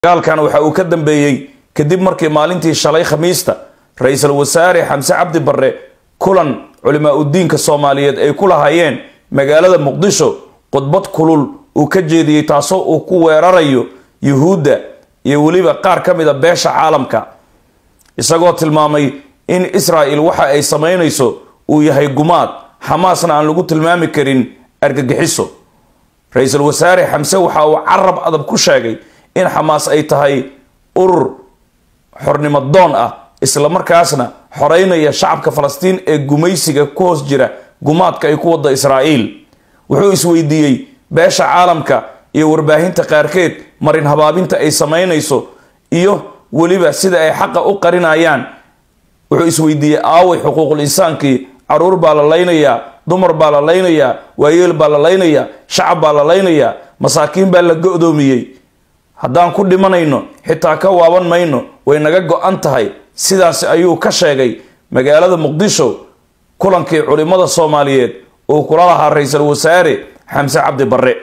dagaalkan waxa uu ka dambeeyey kadib markii maalintii shalay khamiista ra-iisul wasaare xamse cabdi barre kulan culimaa udiinka soomaaliyeed ay ku lahaayeen magaalada muqdisho khudbad kulul uu ka jeediyey taasoo uu ku weerarayo yuhuudda iyo weliba qaar ka mida beesha caalamka isagoo tilmaamay in israa'il waxa ay samaynayso uu yahay gumaad xamaasna aan lagu tilmaami karin argagixiso ra-iisul wasaare xamse waxa uu carab adab ku sheegay in xamaas ay tahay urur xornimo doon ah islamarkaasna xoreynaya shacabka falastiin ee gumaysiga ku hoos jira gumaadka ay ku wada israa'iil wuxuu isweydiiyey beesha caalamka iyo warbaahinta qaarkeed marin habaabinta ay samaynayso iyo weliba sida ay xaqa u qarinayaan wuxuu isweydiiyey aaway xuquuqul insaankii caruur baa la laynayaa dumar baa la laynayaa waayeel baa la laynayaa shacab baa la laynayaa masaakiin baa la go-doomiyey haddaan ku dhimanayno xitaa ka waaban mayno way naga go-an tahay sidaasi ayuu ka sheegay magaalada muqdisho kulankii culimada soomaaliyeed uu kula lahaa ra-iisul wasaare xamse cabdi barre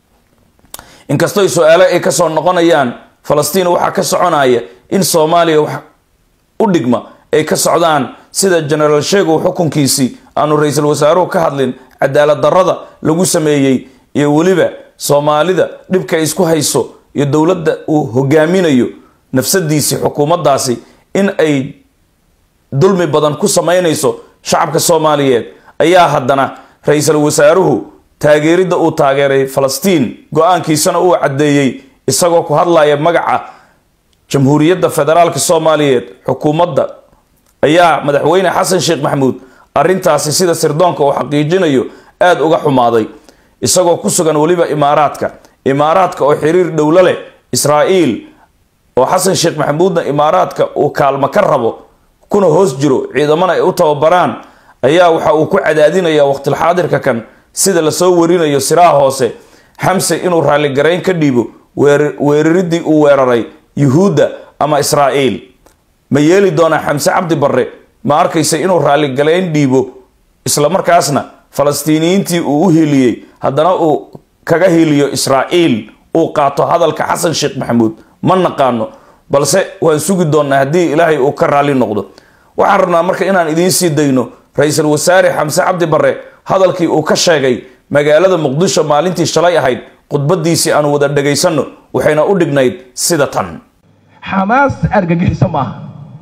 inkastoo su-aale ay kasoo noqonayaan falastiin waxaa ka soconaya in soomaaliya wax u dhigma ay ka socdaan sida genaraal sheegow xukunkiisii aanu ra-iisul wasaaruhu ka hadlin cadaalad darrada lagu sameeyey iyo weliba soomaalida dhibka ay isku hayso iyo dowladda uu hogaaminayo nafsadiisii xukuumaddaasi in ay dulmi badan ku samaynayso shacabka soomaaliyeed ayaa haddana ra-iisul wasaaruhu taageeridda uu taageeray falastiin go-aankiisana uu caddeeyey isagoo ku hadlaya magaca jamhuuriyadda federaalk soomaaliyeed xukuumadda ayaa madaxweyne xasan sheekh maxamuud arrintaasi sida sirdoonka uu xaqiijinayo aada uga xumaaday isagoo ku sugan weliba imaaraadka imaaraadka oo xiriir dhowlo leh israa'iil oo xasan sheekh maxamuudna imaaraadka uu kaalmo ka rabo kuna hoos jiro ciidamana ay u tababaraan ayaa waxa uu ku cadaadinaya waqtilxaadirka kan sida lasoo warinayo siraha hoose xamse inuu raalligarayn ka dhiibo weeraridii uu weeraray yuhuudda ama israa'iil ma yeeli doonaa xamse cabdi barre ma arkaysa inuu raalligarayn dhiibo islamarkaasna falastiiniyiintii uu u hiliyey haddana uu kaga hiliyo israa'iil uu qaato hadalka xasan sheekh maxamuud ma naqaano balse waan sugi doonnaa haddii ilaahay uu ka raalli noqdo waxaan rabnaa marka inaan idiin sii dayno ra-iisul wasaare xamse cabdi barre hadalkii uu ka sheegay magaalada muqdisho maalintii shalay ahayd khudbadiisii aanu wada dhagaysanno waxayna u dhignayd sida tan xamaas argagixiso maaha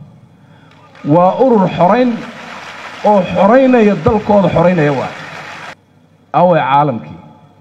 waa urur xorayn oo xoraynaya dalkooda xoraynaya waa away caalamkii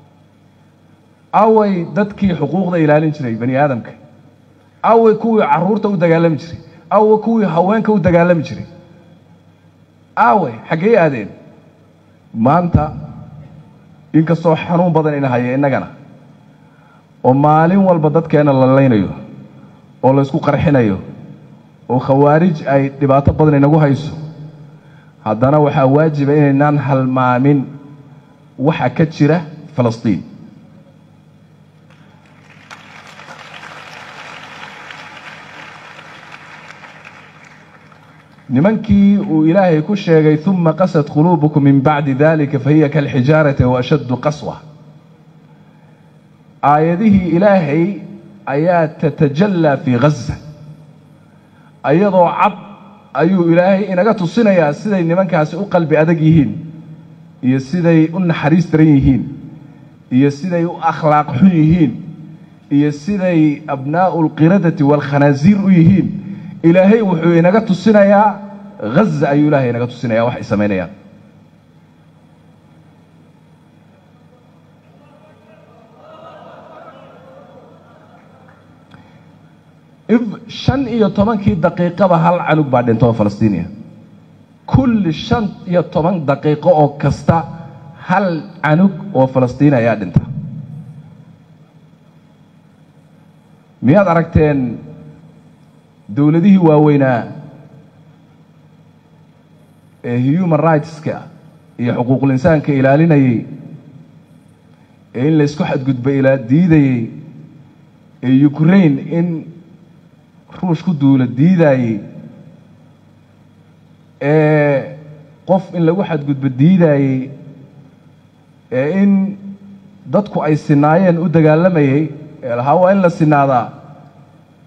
away dadkii xuquuqda ilaalin jiray bani aadamka away kuwii caruurta u dagaalami jiray away kuwii haweenka u dagaalami jiray away xaggey aadeen maanta inkastoo xanuun badan ina haya innagana oo maalin walba dadkeenna la laynayo oo laysku qarxinayo oo khawaarij ay dhibaato badan inagu hayso haddana waxaa waajiba inaynaan halmaamin waxa ka jira falastiin nimankii uu ilaahay ku sheegay uma qasad quluubukum min bacdi dalika fahiya kalxijaarati wa ashaddu qaswa aayadihii ilaahay ayaa tatajallaa fii ghaza ayadoo cad ayuu ilaahay inaga tusinayaa siday nimankaasi u qalbi adag yihiin iyo siday u naxariis daran yihiin iyo siday u akhlaaq xun yihiin iyo siday abnaa'u alqiradati waalkhanaasiir u yihiin ilaahay wuxuu inaga tusinayaa haza ayuu ilaahay inaga tusinaya wax ay samaynayaan if shan iyo tobankii daqiiqaba hal canug baa dhinta oo falastiiniya kulli shan iyo toban daqiiqo oo kasta hal canug oo falastiini ayaa dhinta miyaad aragteen dowladihii waaweynaa ee human rightska iyo xuquuqul insaanka ilaalinayey ee in laysku xadgudba ilaa diidayey ee ukraine in ruush ku duula diidaayey ee qof in lagu xadgudbo diidaayey ee in dadku ay sinaayeen u dagaalamayey ee lahaa waa in la sinaadaa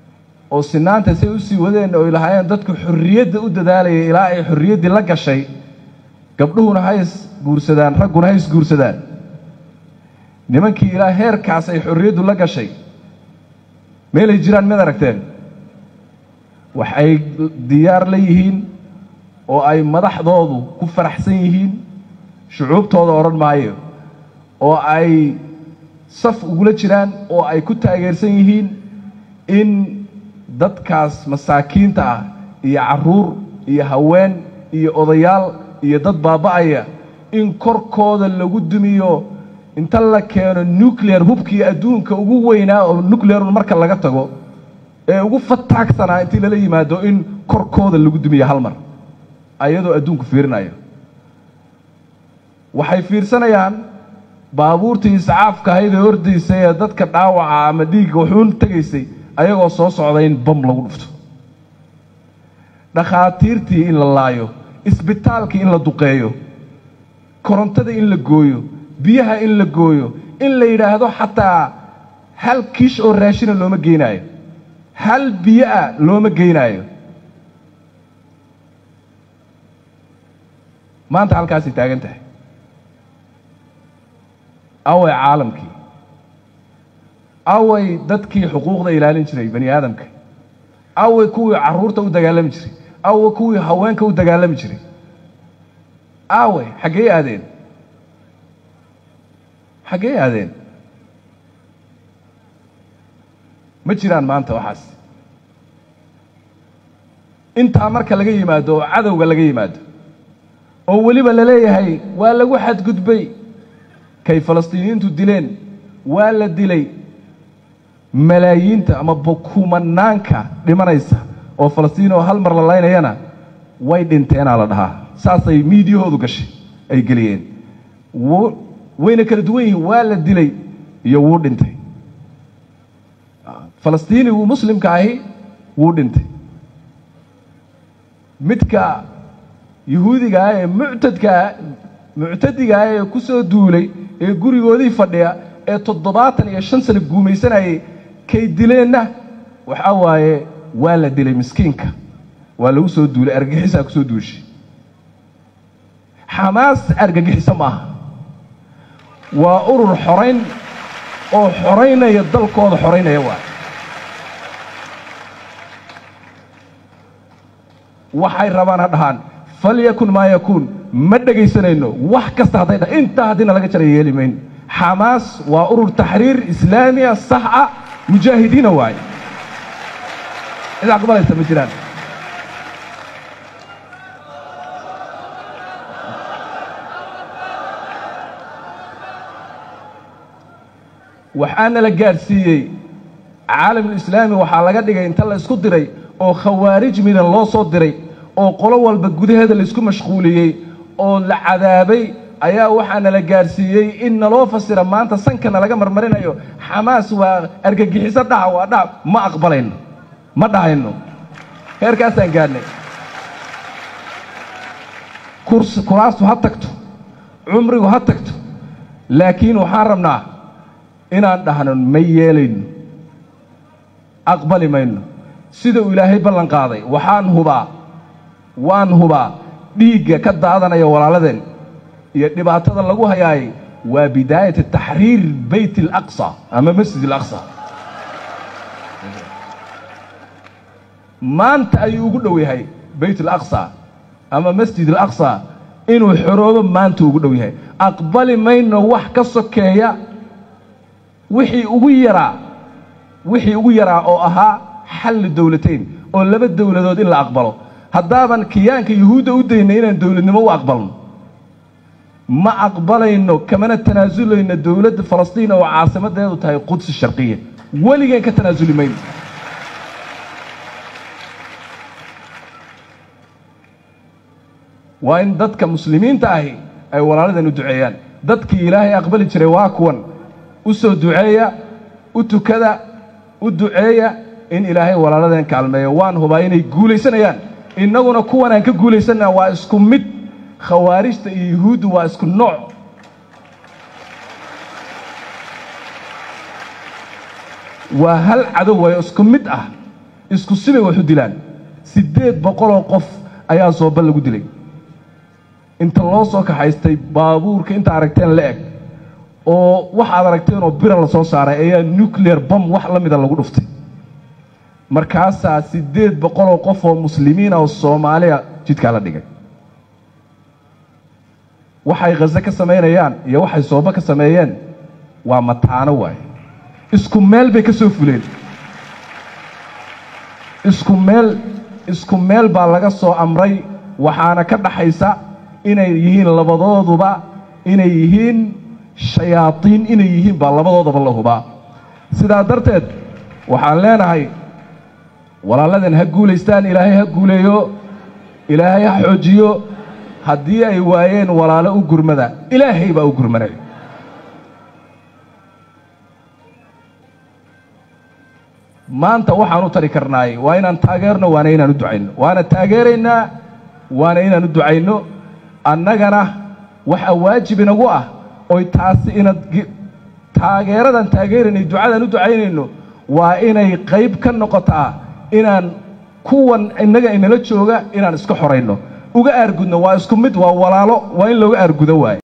oo sinaanta say usii wadeen oo lahaayeen dadku xorriyadda u dadaalayay ilaa ay xorriyaddii la gashay gabdhuhuna ha is guursadaan ragguna ha is guursadaan nimankii ilaa heerkaas ay xorriyaddu la gashay meelay jiraan mid aragteen wax ay diyaar la yihiin oo ay madaxdoodu ku faraxsan yihiin shucuubtooda odhan maayo oo ay saf ugula jiraan oo ay ku taageersan yihiin in dadkaas masaakiinta ah iyo carruur iyo haween iyo odayaal iyo dad baaba'aya in korkooda lagu dumiyo inta la keeno nuclear hubkii adduunka ugu weynaa oo nuclearun marka laga tago ee ugu fataagsanaa intii lala yimaado in korkooda lagu dumiyo hal mar ayadoo adduunku fiirinayo waxay fiirsanayaan baabuurtii iscaafka ahayd ee ordaysa ee dadka dhaawaca ama dhiigga wuxuun tegaysay ayagoo soo socda in bam lagu dhufto dhakhaatiirtii in la laayo isbitaalkii in la duqeeyo korontada in la gooyo biyaha in la gooyo in la yidhaahdo xataa hal kiish oo raashina looma geynaayo hal biyo ah looma geynaayo maanta halkaasay taagan tahay away caalamkii away dadkii xuquuqda ilaalin jiray bani aadamka away kuwii carruurta u dagaalami jiray away kuwii haweenka u dagaalami jiray away xaggey aadeen xaggey aadeen ma jiraan maanta waxaas intaa marka laga yimaado oo cadowga laga yimaado oo weliba la leeyahay waa lagu xadgudbay kay falastiiniyiintu dileen waa la dilay malaayiinta ama kumanaanka dhimanaysa oo falastiin oo hal mar la laynayana way dhinteenaa la dhahaa saasay miidiyahoodu gashay ay geliyeen wayna kala duwan yihiin waa la dilay iyo wuu dhintay falastiinigu muslimka ahi wuu dhintay midka yuhuudigaa ee muctadkaa muctadigaa ee ku soo duulay ee gurigoodii fadhiya ee toddobaatan iyo shan sano guumaysanayay kay dileenna waxaa waaye waa la dilay miskiinka waa lagu soo duulay argagixisaa ku soo duushay xamaas argagixiso ma aha waa urur xorayn oo xoraynaya dalkooda xoraynaya waay waxay rabaan ha dhahaan falyakun maa yakuun ma dhegaysanayno wax kasta hadday dha intaa haddiina laga jara yeeli mayno xamaas waa urur taxriir islaamiya sax ah mujaahidiina waaye cid aqbalaysa ma jiraan waxaana la gaadhsiiyey caalamulislaami waxaa laga dhigay inta la isku diray oo khawaarij midan loo soo diray oo qolo walba gudaheeda laisku mashquuliyey oo la cadaabay ayaa waxaana la gaadhsiiyey in naloo fasira maanta sankana laga marmarinayo xamaas waa argagixiso dhaca waa dhaca ma aqbalayno ma dhahayno heerkaasaan gaadhnay kuraastu ha tagto cumrigu ha tagto laakiin waxaan rabnaa inaan dhahno ma yeelayno aqbali mayno sida uu ilaahay ballan qaaday waxaan hubaa waan hubaa dhiigga ka daadanaya walaaladeen iyo dhibaatada lagu hayaayay waa bidaayata taxriir bayt alaqsa ama masjid alaqsa maanta ayuu ugu dhow yahay bayt alaqsa ama masjid alaqsa inuu xoroobo maanta ugu dhow yahay aqbali mayno wax ka sokeeya wixii ugu yaraa wixii ugu yaraa oo ahaa xalli dowlatayn oo laba dowladood in la aqbalo haddaaban kiyaanka yuhuudda u daynay inaan dowladnimo u aqbalno ma aqbalayno kamana tanaasulayno dowladda falastiin oo caasimadeedu tahay qudsi sharqiya weligeen ka tanaasuli mayno waa in dadka muslimiinta ahi ay walaaladan u duceeyaan dadkii ilaahay aqbali jiray waa kuwan u soo duceeya u tukada u duceeya in ilaahay walaaladeen kaalmeeyo waan hubaa inay guulaysanayaan innaguna kuwan aan ka guulaysannaa waa isku mid khawaarijta iyo yuhuuddu waa isku nooc waa hal cadow wayo isku mid ah isku sibay wax u dilaan siddeed boqoloo qof ayaa sooba lagu dilay inta loo soo kaxaystay baabuurka inta aragteen la eg oo waxaad aragteen oo bira la soo saaray ayaa nuclear bom wax la mida lagu dhuftay markaasaa siddeed boqoloo qof oo muslimiina oo soomaaliya jidkaa la dhigay waxay khaze ka samaynayaan iyo waxay sooba ka sameeyeen waa mataano waaye isku meel bay ka soo fuleen isku meel isku meel baa laga soo amray waxaana ka dhaxaysa inay yihiin labadooduba inay yihiin shayaadiin inay yihiin baa labadoodaba la hubaa sidaa darteed waxaan leenahay walaalladan ha guulaystaan ilaahay ha guuleeyo ilaahay ha xoojiyo haddii ay waayeen walaalo u gurmada ilaahay baa u gurmanay maanta waxaan u tari karnaay waa inaan taageerno waana inaan u ducayno waana taageeraynaa waana inaan u ducayno annagana waxaa waajib inagu ah oy taasi inad taageeradan taageeraynay ducadan u ducaynayno waa inay qayb ka noqotaa inaan kuwan innaga inala jooga inaan iska xorayno uga aargudno waa isku mid waa walaalo waa in looga aargudo waaye